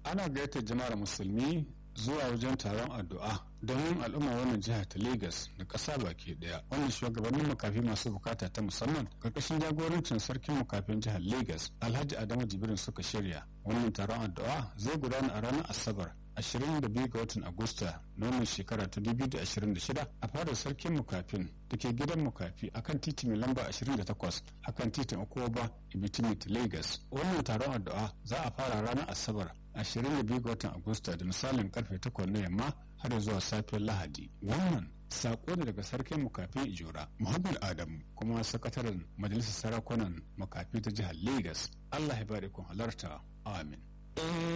ana gayyatar jama'ar musulmi zuwa wajen taron addu'a domin al'umma wannan jiha ta Legas da ƙasa baki ɗaya. Wannan shugabannin makafi masu bukata ta musamman karkashin jagorancin sarkin makafin jihar Legas Alhaji Adamu Jibrin suka shirya. Wannan taron addu'a zai gudana a ranar Asabar 22 ga watan Agusta na wannan shekara ta 2026 a fadar sarkin mukafin da ke gidan mukafi akan titi mai lamba 28 akan titin Okoba Ibitimit Lagos. Wannan taron addu'a za a fara ranar Asabar 22 ga watan Agusta da misalin karfe 8 na yamma har zuwa safiyar Lahadi. Wannan sako ne daga sarkin makafi Ijora Muhammad Adamu kuma sakataren majalisar sarakunan makafi ta jihar Lagos. Allah ya bari kun halarta. Amin.